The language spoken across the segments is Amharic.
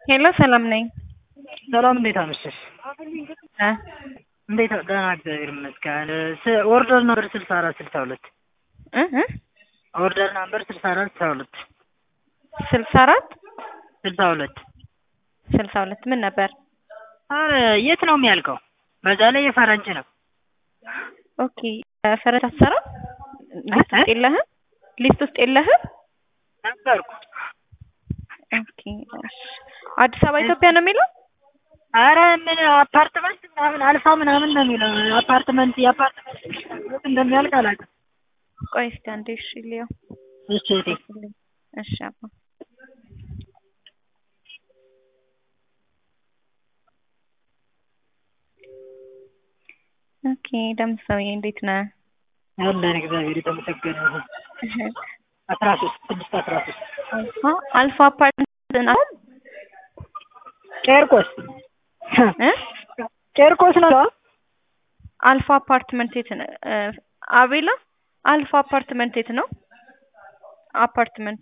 ሄሎ ሰላም ነኝ። ሰላም እንዴት አመሸሽ? እ እንዴት ደህና እግዚአብሔር ይመስገን። ስ- ኦርደር ነበር ስልሳ አራት ስልሳ ሁለት እ እ ኦርደር ነበር ስልሳ አራት ስልሳ ሁለት ስልሳ አራት ስልሳ ሁለት ስልሳ ሁለት ምን ነበር? አረ የት ነው የሚያልቀው? በዛ ላይ የፈረንጅ ነው። ኦኬ ፈረንጅ አትሰራም? ሊስት ውስጥ የለህም? ሊስት ውስጥ የለህም? ነበርኩ። ኦኬ እሺ። አዲስ አበባ ኢትዮጵያ ነው የሚለው? አረ ምን አፓርትመንት ምናምን አልፋ ምናምን ነው የሚለው አፓርትመንት የአፓርትመንት የት እንደሚያልቅ አላውቅም። ቆይ እስኪ አንዴ እሺ ልየው። እሺ እቴ እሺ አባ ኦኬ ደምሰውዬ እንዴት ነህ? ያለን እግዚአብሔር የተመሰገነ ይሁን። አስራ ሶስት ስድስት አስራ ሶስት አልፋ አልፋ አፓርትመንት ነው ቄርቆስ እ ቄርቆስ ነው። አልፋ አፓርትመንት የት ነው? እ አቤላ አልፋ አፓርትመንት የት ነው? አፓርትመንት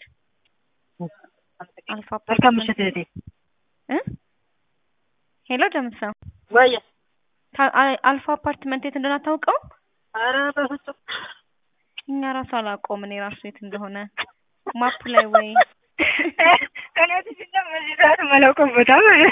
አልፋ መልካም አፓርትመንት ምሽት እህቴ። እ ሄሎ ደምሰው ወይ ታ- አ- አልፋ አፓርትመንት የት እንደሆነ አታውቀውም? አረ በፍጹም እኛ ራሱ አላውቀውም እኔ ራሱ የት እንደሆነ ማፕ ላይ ወይ እኔ ትችላ በዚህ ሰዓት የማላውቀው ቦታ ማለት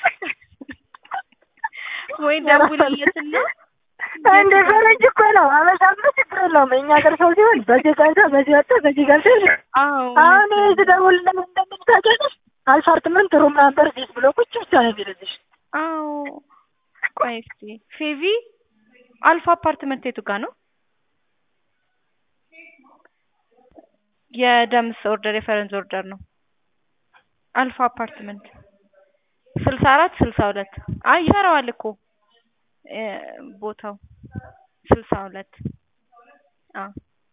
ወይ ደውልለትና እንደ ፈረንጅ እኮ ነው። አበሻማ ችግር የለውም። የእኛ ሀገር ሰው ሲሆን በዚህ ገብታ በዚህ ወጣ በዚህ ገብታ አዎ አሁን ስደውል ለምን እንደምን ታውቂያለሽ? አፓርትመንት ሩም ናምበር ዚስ ብሎ ቁጭ ብቻ ነው የሚልልሽ። አዎ ቆይ እስኪ ፌቪ አልፋ አፓርትመንት የቱ ጋር ነው? የደምስ ኦርደር የፈረንጅ ኦርደር ነው። አልፋ አፓርትመንት ስልሳ አራት ስልሳ ሁለት አይ ይሰራዋል እኮ እ ቦታው ስልሳ ሁለት አዎ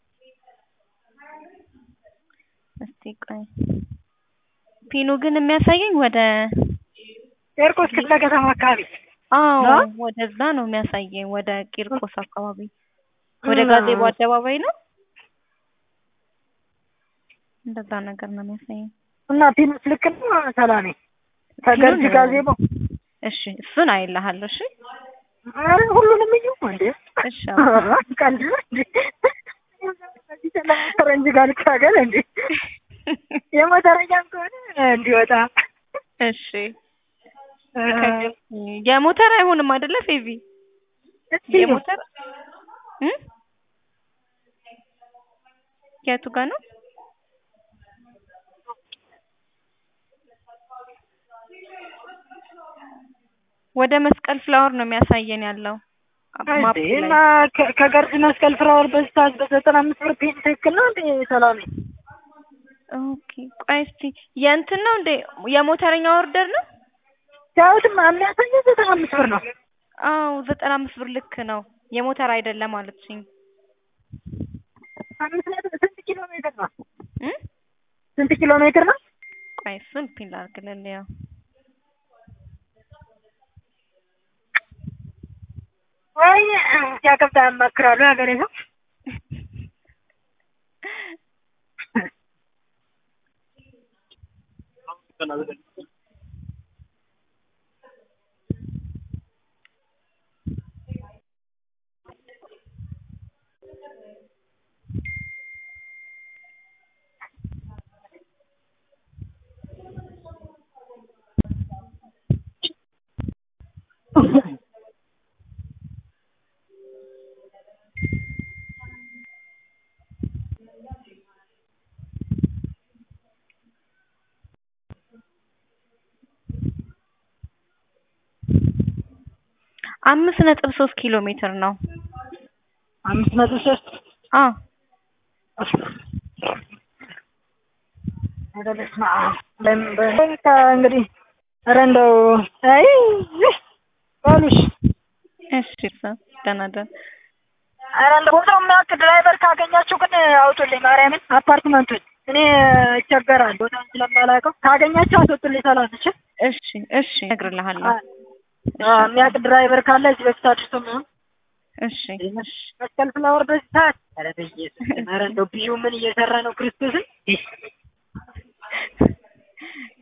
እስቲ ቆይ ፒኑ ግን የሚያሳየኝ ወደ ቄርቆስ ክፍለ ከተማ አካባቢ አዎ ነው? ወደዛ ነው የሚያሳየኝ ወደ ቂርቆስ አካባቢ ወደ እና- ጋዜቦ አደባባይ ነው እንደዛ ነገር ነው የሚያሳየኝ እና ፒኑስ ልክ ነው ሰላሜ ከገርጂ ፒኑን- ጋዜቦ እሺ እሱን አይልሃለሁ እሺ ኧረ ሁሉንም እዩ እንዴ እሺ አባ። ቀልድ ነው እንዴ ፈረንጅ ጋር ልታገል እንዴ የሞተረኛም ከሆነ እንዲወጣ እሺ የሞተር አይሆንም አይደለ ፌቪ እስቲ የሞተር እ የቱ ጋር ነው ወደ መስቀል ፍላወር ነው የሚያሳየን ያለው ማፕ እንዴ ላይ እና ከ- ከገርጂ መስቀል ፍራወር በዚህ ሰዓት በዘጠና አምስት ብር ፔን ትክክል ነው እንዴ ሰላሜ? ኦኬ ቆይ እስቲ የእንትን ነው እንዴ የሞተረኛ ኦርደር ነው ሲያዩትም የሚያሳየው ዘጠና አምስት ብር ነው። አዎ ዘጠና አምስት ብር ልክ ነው የሞተር አይደለም አለችኝ አምስት ነጥብ ስንት ኪሎ ሜትር ነው? እ ስንት ኪሎ ሜትር ነው? ቆይ እሱን ፒን ላድርግልህ ያው ወይ ሲያከብታ ያማክራሉ ሀገሬ ሰው አምስት ነጥብ ሶስት ኪሎ ሜትር ነው አምስት ነጥብ ሶስት አዎ ኧረ በስመ አብ ለምን በቃ እንግዲህ ኧረ እንደው አይ በሉሽ እሺ ሰው ደህና ደህና ኧረ እንደው ቦታው የሚያውቅ ድራይቨር ካገኛችሁ ግን አውጡልኝ ማርያምን አፓርትመንቱን እኔ እቸገራለሁ ቦታውን ስለማላውቀው ካገኛችሁ አስወጡልኝ ሰላም እሺ እሺ እሺ እነግርልሃለሁ አዎ የሚያውቅ ድራይቨር ካለ እዚህ በፊት አድርሶ ምናምን እሺ እሺ መስቀል ፍላወር በዚህ ሰዓት ኧረ በኢየሱስ ኧረ እንደው ቢዩ ምን እየሰራ ነው ክርስቶስን